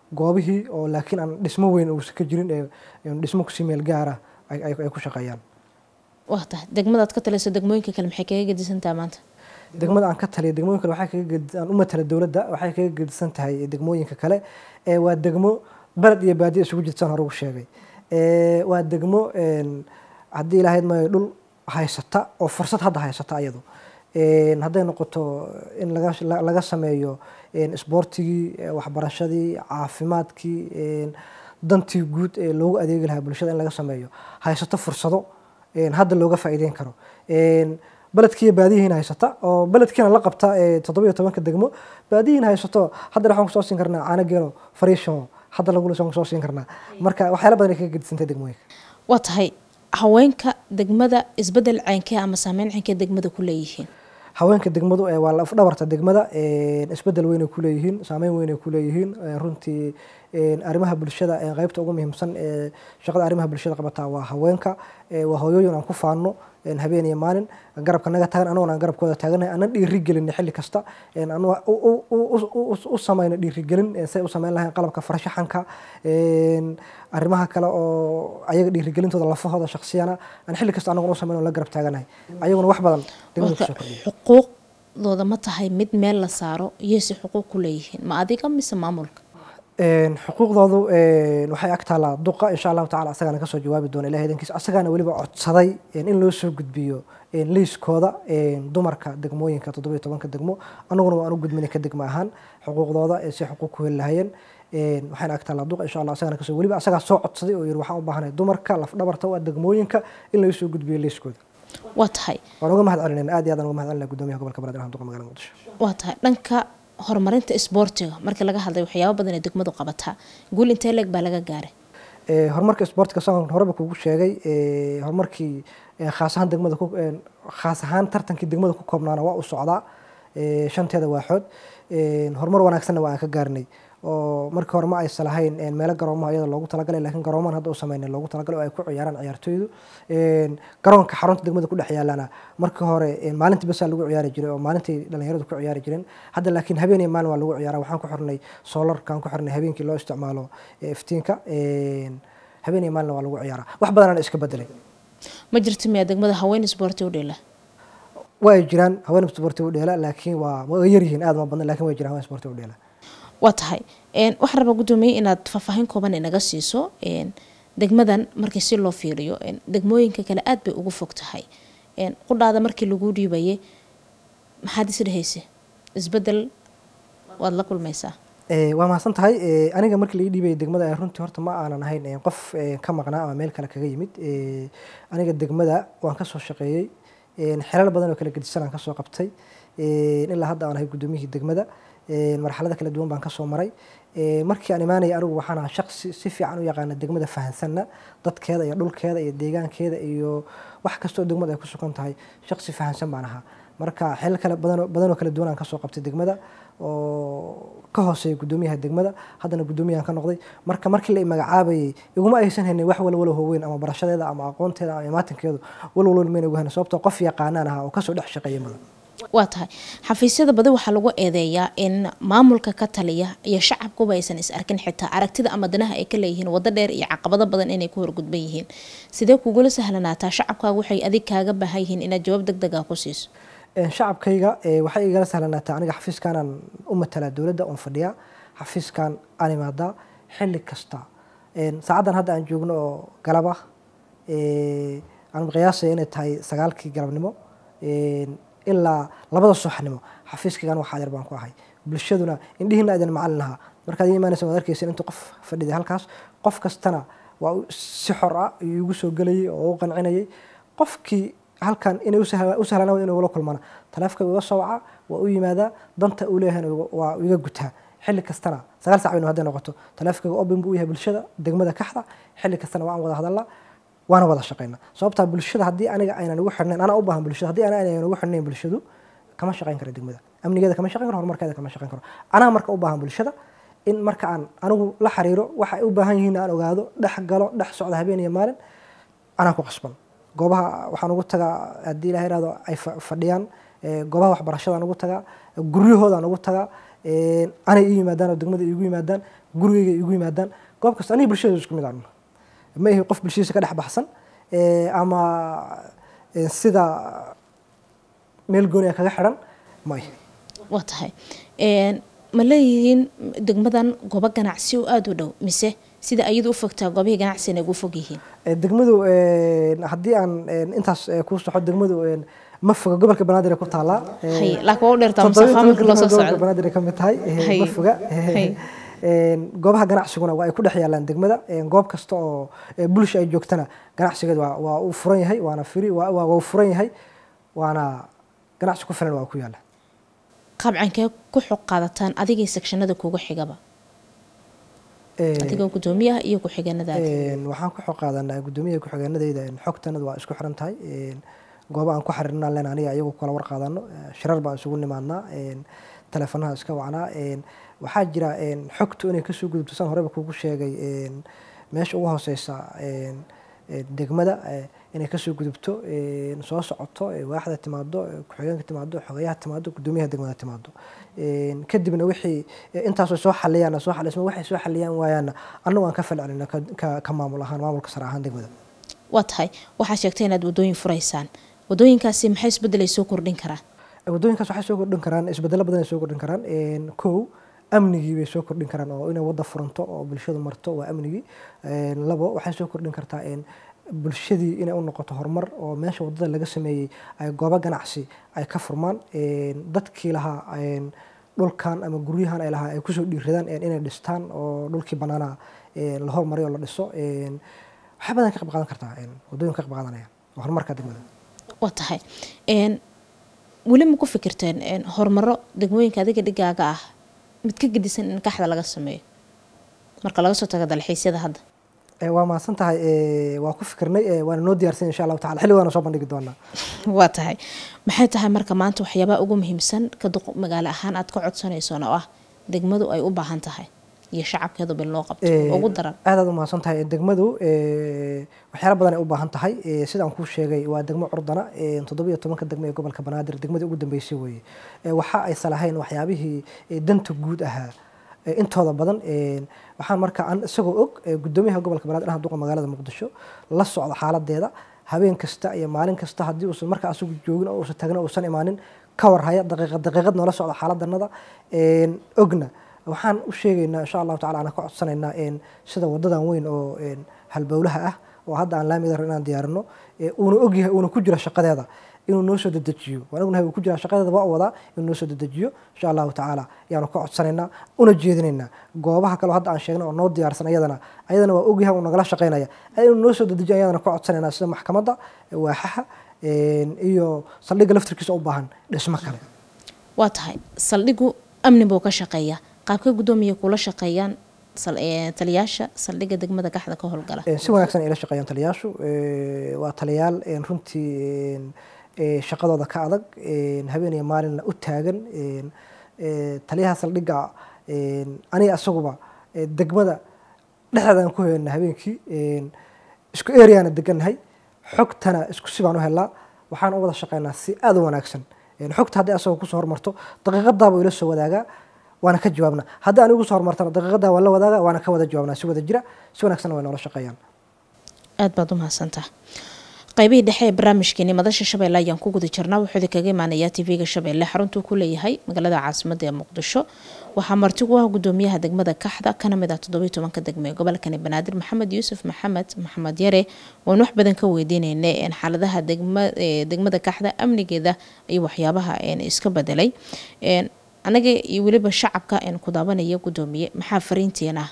goobihii oo laakiin aan dhismo weyn uusan ka jirin ee dhismo kusii meel gaara ay ku shaqeeyaan waa tahay degmadaad ka talayso degmooyinka kale maxay kaga gedisantaha maanta degmada aan ka taliya degmooyin kale waxay kaga aan u matala dowladda waxay kaga gedisan tahay degmooyinka kale waa degmo beled iyo baadiya isugu jirtaan hore ugu sheegay waa degmo haddii ilaahayd maayo dhul haysata oo fursad hadda haysata ayadu hadday noqoto in laga sameeyo isboortigii waxbarashadii caafimaadkii dantii guud ee loogu adeegi lahaa bulshada in laga sameeyo haysato fursado hadda looga faa'iideyn karo beledkiiyo baadiyihiina haysata oo beledkiina la qabta toddobiyo tobanka degmo baadiyihiina haysato hadda waxaan kusoo siin karnaa caano geelo fariisho hadda lagula soo siin karnaa marka waxyaala badan ay kaga gedisantay degmooyinka waa tahay haweenka degmada isbedel ceynkee ama saameyn ceynkee degmada ku leeyihiin haweenka degmadu waa laf dhabarta degmada isbedel weynay ku leeyihiin saameyn weynay ku leeyihiin runtii arrimaha bulshada qeybta ugu muhiimsan ee shaqada arrimaha bulshada qabataa waa haweenka waa hooyooyin aan ku faano habeen iyo maalin garabka naga taagan anagona aan garabkooda taaganahay aanan dhiiri gelin xilli kasta u samayno dhiirigelin say u samayn lahayn qalabka farshaxanka arrimaha kale oo ayaga dhiirigelintooda lafahooda shaksiyana aan xilli kasta anaguna u samayno la garab taaganahay ayaguna wax badan degmada kusoo kordhiya xuquuqdooda ma tahay mid meel la saaro iyose xuquuq ku leeyihiin ma adiga mise maamulka xuquuqdoodu waxay ag taalaa duqa insha allahu tacala asagaana kasoo jawaabi doona ilahay idankiisa asagaana weliba codsaday in loo soo gudbiyo liiskooda dumarka degmooyinka toddobiyo tobanka degmo anaguna waan u gudminay ka degmo ahaan xuquuqdooda si xuquuq ku heli lahayeen waxayna ag taalaa duqa insha allah asagana kasoo weliba asagaa soo codsaday oo yiri waxaan u baahanay dumarka lafdhabarta u ah degmooyinka in laga soo gudbiyo liiskooda waa tahay waan uga mahad celinayna aad iyo aad aan uga mahad celinaya guddoomiyaha gobolka banaadir duqa magaalada muqdisho waa tahay dhanka horumarinta isboortiga markii laga hadlay waxyaaba badan ee degmadu qabataa guul intee leeg baa laga gaaray horumarka isboortiga saan horeba kugu sheegay horumarkii khaas ahaan degmada khaas ahaan tartankii degmada ku koobnaana waa u socdaa shanteeda waaxood horumar wanaagsanna waa aan ka gaarnay oo markii hore ma aysan lahayn meelo garoomaha iyada loogu talagalay laakiin garoomahan hadda u sameynay loogu talagalay oo ay ku ciyaaraan ciyaartooydu garoonka xarunta degmada ku dhex yaalana markii hore maalintii basaa lagu ciyaari jiray oo maalintii dhalinyaradu ku ciyaari jireen hadda laakiin habeen iyo maalin waa lagu ciyaara waxaan ku xirnay soolarkaan ku xirnay habeenkii loo isticmaalo iftiinka habeen iyo maalin waa lagu ciyaara wax badanana iska bedelay ma jirto miyaa degmada haween isboorti u dheela way jiraan haween isboorti u dheela laakiin waa way yaryihiin aad ma badna laakiin way jiraan haween isboorti u dheela waa tahay waxaan rabaa guddoomiye inaad faahfaahin kooban inaga siiso degmadan markii si loo fiiriyo degmooyinka kale aad bay ugu fog tahay qudhaada markii lagu dhiibayay maxaad isdhehaysa isbedel waad la kulmaysaa waa mahadsan tahay aniga markii laga dhiibaya degmada runtii horta ma aanan ahayn qof ka maqnaa ama meel kale kaga yimid aniga degmada waan kasoo shaqeeyey xelal badan oo kala gedisan aan kasoo qabtay ilaa hadda aan ahay guddoomiyihii degmada marxalada kala duwan baan kasoo maray markii aan imaanaya anigu waxaan ahaa shaqsi si fiican u yaqaana degmada fahansanna dadkeeda iyo dhulkeeda iyo deegaankeeda iyo wax kastoo degmada ay ku sugan tahay shaqsi fahansan baan ahaa marka xilal kale badanoo kala duwan aan kasoo qabtay degmada oo ka hooseeya guddoomiyaha degmada haddana guddoomiyahan ka noqday marka markii la magacaabayay iguma aysan haynin wax walwalo hooweyn ama barashadeeda ama aqoonteeda ama imaatinkeedu walwalwal mayna ugu haynin sababtoo qof yaqaanaan ahaa oo kasoo dhex shaqeeya mudan waa tahay xafiisyada badi waxaa lagu eedeeyaa in maamulka ka taliya iyo shacabkuba aysan is arkin xitaa aragtida ama danaha ay ka leeyihiin wado dheer iyo caqabado badan inay ku horgudban yihiin sidee kugula sahlanaataa shacabkaaga waxay adig kaaga baahan yihiin inaad jawaab deg deg ah ku siiso shacabkayga waxay igala sahlanaataa aniga xafiiskaanaan u matalaa dowladda oon fadhiyaa xafiiskan aan imaadaa xilli kasta saacaddan hadda aan joogno oo galaba aan qiyaasaya inay tahay sagaalkii galabnimo ilaa labada subaxnimo xafiiskaygan waxaa yar baan ku ahay bulshaduna indhihiina idin macalin ahaa markaad ii imaanaysa waad arkaysa intuu qof fadhiday halkaas qof kastana waa si xor ah igu soo gelayay oo u qancinayay qofkii halkan inay u sahlanaa inuu ula kulmana taleefka iga soo waca waa u yimaadaa danta uu leeyahay waa iga gutaa xilli kastana sagaal sac baynu hadday noqoto taleefkaga open buu u yahay bulshada degmada kaxda xilli kastana waan wada hadalnaa waana wada shaqeyna sababtaa bulshada haddii aniga aynan ugu xirnayn anaa u baahan bulshada haddii ana aynan ugu xirnayn bulshadu kama shaqeyn karo degmada amnigeeda kama shaqeyn karo horumarkeeda kama shaqeyn karo anaa marka u baahan bulshada in marka aan anigu la xiriiro waxa ay u baahan yihiin aan ogaado dhex galo dhex socda habeen iyo maalin anaa ku qasban goobaha waxaan ugu tagaa haddii ilaha irahdo ay fadhiyaan goobaha waxbarashadaan ugu tagaa guryahoodan ugu tagaa anay ii yimaadaan oo degmada iigu yimaadaan gurigeyga iigu yimaadaan goob kasta aniga bulshada isku mid aan ma ihi qof bulshadiisa ka dhex baxsan ama sida meel gooniya kaga xiran ma ihi waa tahay ma leeyihiin degmadan goobo ganacsi oo aada u dhow mise sida ayadu u fogtaa goobihii ganacsigana ugu fog yihiin degmadu haddii aan intaas kuu soxo degmadu ma foga gobolka banaadir ku taalaa laakiin waa u dheertaa musafaa marka loo soo socdo banaadir ka mid tahay ma foga goobaha ganacsiguna waa ay ku dhex yaalaan degmada goob kasta oo bulsha ay joogtana ganacsigeeda waa waa uu furan yahay waana firi waa waa uu furan yahay waana ganacsi ku filan waa ku yaala qabcankee ku xog qaadataan adigii sekshanada kuga xigaba adigoo gudoomiyaha iyo ku-xigeenadaada waxaan ku xog qaadanaa gudoomiyaha ku-xigeenadayda xogtanadu waa isku xiran tahay gooba aan ku xiriirnaa len aniga iyagu kala war qaadano shirar baan isugu nimaadnaa teleefonaha iska wacnaa waxaa jira xogtu inay kasoo gudubto saan horeba kugu sheegay meesha ugu hooseysa degmada inay kasoo gudubto soo socoto waaxda timaado ku-xigeenka timaado xogeyaha timaado gudoomiyaha degmada timaado kadibna wixii intaasoo soo xaliyaan soo xalisma waxay soo xaliyaan waayaana annagu aan ka falcelina ka maamul ahaan maamulka sare ahaan degmada waa tahay waxaa sheegtay inaad wadooyin furaysaan wadooyinkaasi maxay isbedelay soo kordhin karaan wadooyinkaas waxay soo kordhin karaan isbedelo badan ay soo kordhin karaan kow amnigii bay soo kordhin karaan oo inay wadda furanto oo bulshadu marto waa amnigii labo waxay soo kordhin kartaa bulshadii inay u noqoto horumar oo meesha waddada laga sameeyey ay goobo ganacsi ay ka furmaan dadkii lahaa dhulkan ama guryahan ay lahaa ay kusoo dhiiradaan inay dhistaan oo dhulkii bannaanaa la hormariyo oo la dhiso waxay badan ka qayb qaadan kartaa waddooyin ka qayb qaadanaya oo horumarka degmada waa tahay weli ma ku fikirteen horumaro degmooyinka adiga dhigaaga ah mid ka gedisan in kaxda laga sameeyo marka laga soo tago dalxiisyada hadda waa mahadsan tahay waa ku fikirnay waana noo diyaarsan insha allahu tacala xilli waana soo bandhigi doonaa waa tahay maxay tahay marka maanta waxyaabaha ugu muhiimsan ka magaalo ahaan aad ka codsanaysoon oo ah degmadu ay u baahan tahay iyo shacabkeedu bil loo qabto ugu daran aad aad u mahadsan tahay degmadu waxyaala badan ay u baahan tahay sidaan kuu sheegay waa degmo curdana toddobiyo tobanka degmo ee gobolka banaadir degmadii ugu dambeysay weeye waxa aysan lahayn waxyaabihii danta guud ahaa intooda badan waxaan marka an isagoo og gudoomiyaha gobolka banaadir ah duqa magaalada muqdisho la socda xaaladeeda habeen kasta iyo maalin kasta haddii uusan marka asagu joogin oo uusan tagna uusan imaanin ka warhaya daqiiqad daqiiqad noola socda xaaladanada ogna waxaan u sheegaynaa insha allahu tacala aan ka codsanaynaa sida wadadan weyn oo halbowlaha ah oo hadda aan laamida inaan diyaarino uuna ogyahay uuna ku jira shaqadeeda inuu noo soo dedejiyo waan ognahay uu ku jiraa shaqadeeda waa wadaa inuu noo soo dedejiyo insha allahu tacaala ayaanu ka codsanaynaa una jeedinaynaa goobaha kaleo hadda aan sheegnay oo noo diyaarsan ayadana ayadana waa ogyahay uu nagala shaqaynaya inuu noo soo dedejiyo ayadana ka codsanaynaa sida maxkamadda waaxaha iyo saldhigga laftirkiisa u baahan dhismo kale waa tahay saldhigu amni buu ka shaqeeyaa qaabka gudoomiya kula shaqeeyaan taliyaasha saldhigga degmada kaxda ka howlgala si wanaagsan ay la shaqeeyaan taliyaashu waa taliyaal runtii shaqadooda ka adag habeen iyo maalinna u taagan taliyaha saldhigga aniga isaguba degmada dhexdeedaan ku helna habeenkii isku ereyaana degannahay xogtana isku si baan u helnaa waxaan u wada shaqeynaa si aada u wanaagsan xogta haddii asagoo kusoo hormarto daqiiqadaabuu ila soo wadaagaa waana ka jawaabnaa haddii anigu soo hormartana daqiiqadaa waan la wadaagaa waana ka wada jawaabnaa si wada jira si wanaagsanna way noola shaqeeyaan aada baad u mahadsantaha qaybihii dhexe ee barnaamijkeeni madasha shabeelle ayaan ku guda jirnaa wuxuu idinkaga imaanayaa tv-ga shabeelle xaruntuu ku leeyahay magaalada caasimada ee muqdisho waxaa marti ku ah gudoomiyaha degmada kaxda kana mid ah toddobiyo tobanka degme ee gobolkani banaadir maxamed yuusuf maxamed maxamed yare waan wax badan ka weydiineyna xaaladaha degmada kaxda amnigeeda iyo waxyaabaha iska bedelay anaga iyo weliba shacabka ku daabanaya gudoomiye maxaa fariintiin ah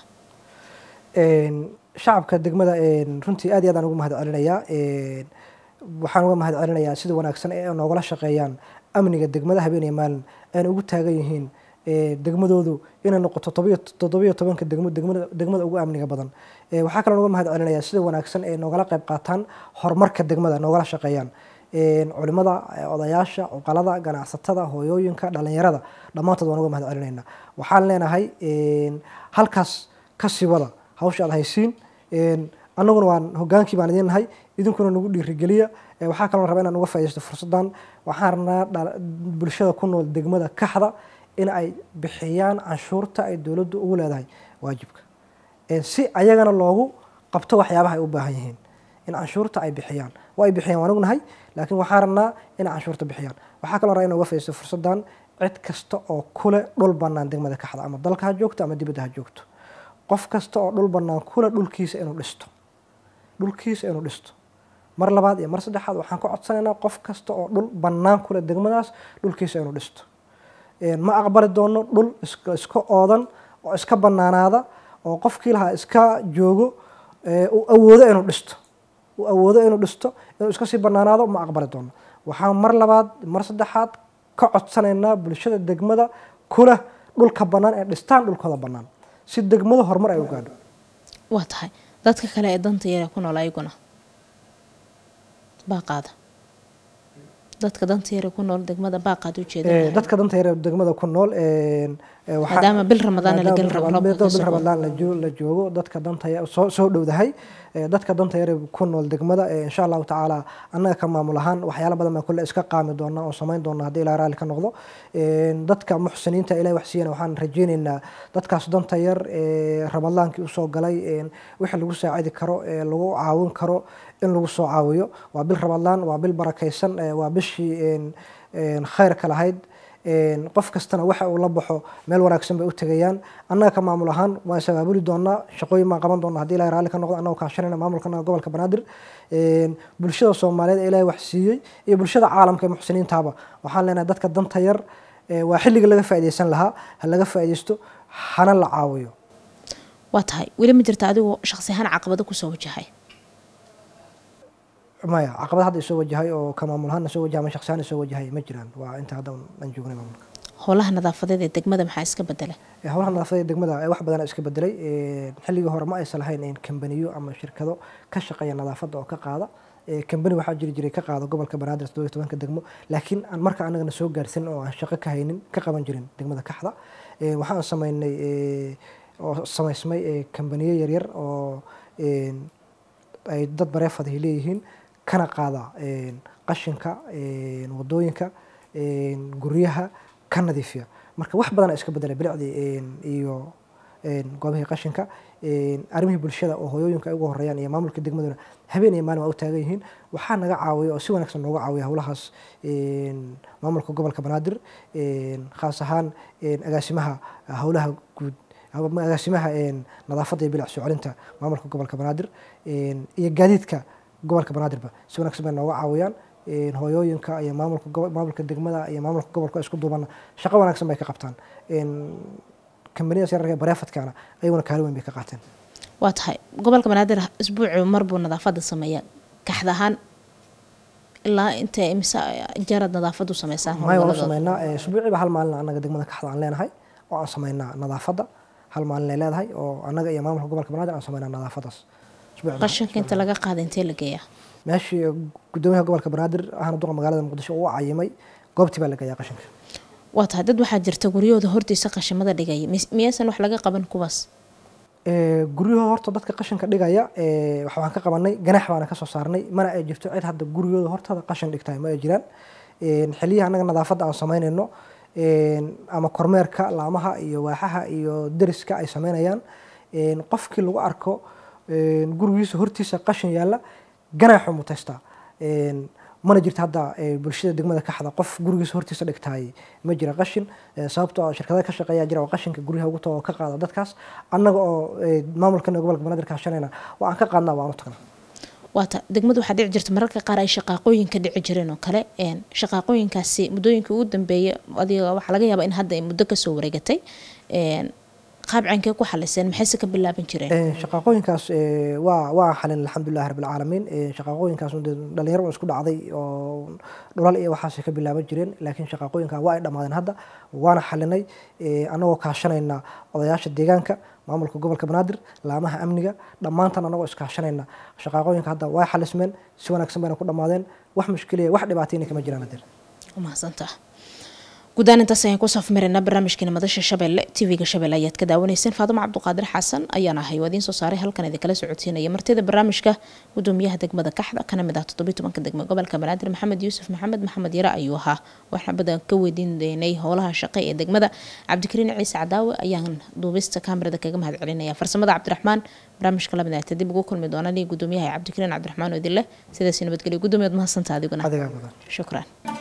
shacabka degmada runtii aad iyo aad aan ugu mahad celinayaa waxaan uga mahad celinayaa sida wanaagsan ee noogala shaqeeyaan amniga degmada habeen iyo maalin ayna ugu taagan yihiin degmadoodu inay noqoto toddobiyo tobanka degmo degmada ugu amniga badan waxaa kaloo uga mahad celinayaa sida wanaagsan ee noogala qayb qaataan horumarka degmada noogala shaqeeyaan culimada odayaasha cuqalada ganacsatada hooyooyinka dhalinyarada dhammaantood waan uga mahad celinaynaa waxaan leenahay halkaas kasii wada hawsha aad haysiin annaguna waan hogaankii baan idiin nahay idinkuna nagu dhiirigeliya waxaa kaloo rabaa inaan uga faaidaysto fursaddan waxaan rabnaa bulshada ku nool degmada kaxda in ay bixiyaan canshuurta ay dowladdu ugu leedahay waajibka si ayagana loogu qabto waxyaabaha ay u baahan yihiin in canshuurta ay bixiyaan waa ay bixiyaan waan ognahay laakiin waxaan rabnaa inay canshuurta bixiyaan waxaa kaloo rabaa in uga faiisto fursaddan cid kasta oo kule dhul bannaan degmada kaxda ama dalka ha joogto ama dibadda ha joogto qof kasta oo dhul bannaan kule dhulkiisa inuu dhisto dhulkiisa inuu dhisto mar labaad iyo mar saddexaad waxaan ka codsanaynaa qof kasta oo dhul bannaan kule degmadaas dhulkiisa inuu dhisto ma aqbali doono dhul iska oodan oo iska bannaanaada oo qofkii lahaa iska joogo uu awoodo inuu dhisto uu awoodo inuu dhisto inuu iska sii bannaanaado ma aqbali doono waxaan mar labaad mar saddexaad ka codsanaynaa bulshada degmada kula dhulka bannaan ee dhistaan dhulkooda bannaan si degmada horumar ay u gaadho waa tahay dadka kale ee danta yare ku nool ayaguna baaqaada dadka danta yare ku nool degmada baaqaad ujeeda dadka danta yare degmada ku nool maadaama bil ramadaan la geli rabo bil ramadaan la joogo dadka danta soo soo dhowdahay dadka danta yare ku nool degmada insha allahu tacaala annaga ka maamul ahaan waxyaala badan baan kulle iska qaami doonaa oo samayn doonaa haddii ilaa raalli ka noqdo dadka muxsiniinta ilahi wax siiyana waxaan rajaynaynaa dadkaas danta yar ramadaankii usoo galay wixii lagu saacidi karo lagu caawin karo in lagu soo caawiyo waa bil ramadaan waa bil barakaysan waa bishii khayrka lahayd qof kastana waxa uu la baxo meel wanaagsan bay u tegayaan annaga ka maamul ahaan waan sabaabuli doonaa shaqooyin baan qaban doonaa hadii ilahay raalli ka noqdo annagoo kaashanayna maamulkana gobolka banaadir bulshada soomaaliyeed ee ilahay wax siiyey iyo bulshada caalamka ee muxsiniintaaba waxaan leenahay dadka danta yar waa xilliga laga faa'iidaysan lahaa ha laga faa'iidaysto hana la caawiyo waa tahay weli ma jirta adigoo shaqsi ahaan caqabado kusoo wajahay maya caqabad hadda isoo wajahay oo ka maamul ahaan soo wajahay ama shakhsi ahaan isoo wajahay ma jiraan waa inta hadda aan joognay maamulka howlaha nadaafadeed ee degmada maxaa iska bedela howlaha nadaafadeed ee degmada wax badan iska bedelay xilligii hore ma aysan lahayn kambaniyo ama shirkado ka shaqeeya nadaafadda oo ka qaada kambani waxaa jiri jiray ka qaada gobolka banaadir toddobiyo tobanka degmo laakiin aan marka anagana soo gaarsin oo aan shaqo ka haynin ka qaban jirin degmada kaxda waxaan samaynay oo samaysmay kambaniyo yaryar oo ay dad bareefad ay leeyihiin kana qaada qashinka wadooyinka guryaha ka nadiifiya marka wax badana iska bedelay bilicdii iyo goobihii qashinka arrimihii bulshada oo hooyooyinka ay ugu horeeyaan iyo maamulka degmaduna habeen iyo maalin waa u taagan yihiin waxaa naga caawiya oo si wanaagsan nooga caawiya howlahaas maamulka gobolka banaadir khaas ahaan agaasimaha howlaha guud agaasimaha nadaafadda iyo bilic soo celinta maamulka gobolka banaadir iyo gaadiidka gobolka banaadirba si wanaagsan bay nooga caawiyaan hooyooyinka iyo maamulka maamulka degmada iyo maamulka gobolka isku duubana shaqo wanaagsan bay ka qabtaan kambaniyadaas yararka bareefadkaana ayaguna kaalin weyn bay ka qaateen waa tahay gobolka banaadir isbuuci mar buu nadaafadda sameeyaa kaxda ahaan ilaa inta imise jarad nadaafadu sameysaan maya waan u sameynaa isbuuciiba hal maalin annaga degmada kaxda aan leenahay oo aan sameynaa nadaafadda hal maalin ay leedahay oo annaga iyo maamulka gobolka banaadir aan sameynaa nadaafadaas qashinka inta laga qaada intee la geeyaa meeshii gudoomiyaha gobolka banaadir ahna duqa magaalada muqdisho uu cayimay goobtii baa la geeyaa qashinka waa tahay dad waxaa jirta guryahooda hortiisa qashimada dhigaya miyaysan wax laga qaban kuwaas guryahooda horta dadka qashinka dhigaya waxaan ka qabanay ganax baana kasoo saarnay mana ay jirto cid hadda guryahooda hortada qashin dhigtahay ma ay jiraan xiliyaha annaga nadaafadda aan samaynayno ama kormeerka laamaha iyo waaxaha iyo deriska ay sameynayaan qofkii lagu arko gurigiisa hortiisa qashin yaalla ganaaxu mutaystaa mana jirto hadda bulshada degmada kaxda qof gurigiisa hortiisa dhigtaay ma jira qashin sababtoo shirkadaha ka shaqeeya jira oo qashinka guryaha ugu tago ka qaada dadkaas annaga oo maamulkana gobolka banaadir kaashanayna waa aan ka qaadnaa waa aan u tagnaa waata degmadu waxaa dhici jirta mararka qaar ay shaqaaqooyinka dhici jireen oo kale shaqaaqooyinkaasi muddooyinkii ugu dambeeyay adiga waxaa laga yaabaa in hadda ay muddo kasoo wareegatay qaabcankee ku xaliseen maxayse ka bilaaban jireen shaqaaqooyinkaas waa waa xalin alxamdulilahi rabbilcaalamiin shaqaaqooyinkaas dhalinyaro un isku dhacday oo dhulal iyo waxaasay ka bilaaban jireen laakiin shaqaaqooyinka waa ay dhammaadeen hadda waana xalinay annagoo kaashanayna odayaasha deegaanka maamulka gobolka banaadir laamaha amniga dhammaantan annagoo iskaashanayna shaqaaqooyinka hadda waa xalismeen si wanaagsan bayna ku dhammaadeen wax mushkiliya wax dhibaatayna kama jiraan hadeer mahadsantaa guddaan intaas ayaan ku safmareynaa barnaamijkeena madasha shabeelle tv-ga shabeelle ayaad ka daawanayseen faadimo cabduqaadir xasan ayaan ahay waa idiin soo saaray halkan idinkala socodsiinaya martida barnaamijka gudoomiyaha degmada kaxda kana mid ah toddobiy tobanka degmo gobolka banaadir maxamed yuusuf maxamed maxamed yare ayuu ahaa waxaan badan ka weydiin doonay howlaha shaqe ee degmada cabdikariin ciise cadaawe ayaan duubista kaamirada kaga mahad celinaya farsamada cabdiraxmaan barnaamijka lamid dib ugu kulmi doonaan iyo gudoomiyaha cabdikariin cabdiraxmaan oo idin leh sidaasi nabadgelyo gudoomiyaad mahadsantaa adiguna adigaa badan shukran